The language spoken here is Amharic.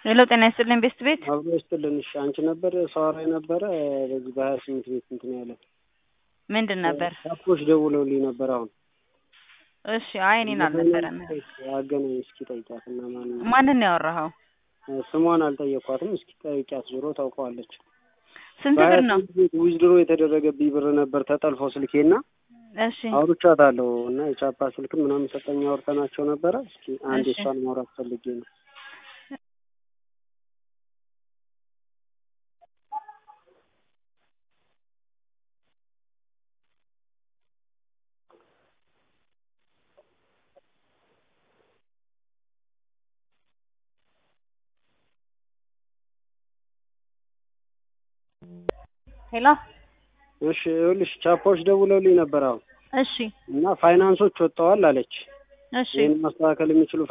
ሄሎ ጤና ይስጥልኝ ቤስት ቤት አብሮ ይስጥልን። እሺ አንቺ ነበር ሰዋራ የነበረ በዚህ በሀያ ስምንት ቤት እንትን ያለ ምንድን ነበር? ሻፖች ደውለውልኝ ነበር አሁን። እሺ አይ እኔን አልነበረም። አገናኝ እስኪ ጠይቂያት እና ማን ማንን ነው ያወራኸው? ስሟን አልጠየኳትም። እስኪ ጠይቂያት ዞሮ ታውቀዋለች። ስንት በሀያ ብር ነው? ስምንት ቤት ዊዝድሮ የተደረገብኝ ብር ነበር ተጠልፎ ስልኬና እሺ አውርቻታለሁ እና የቻፓ ስልክም ምናምን ሰጠኝ አውርተናቸው ነበረ። እስኪ አንድ እሺ። እሷን ማውራት ፈልጌ ነው። ሄሎ እሺ ይኸውልሽ ቻፓዎች ደውለውልኝ ነበር አሁን እሺ እና ፋይናንሶች ወጥተዋል አለች። እሺ ይህን ማስተካከል የሚችሉ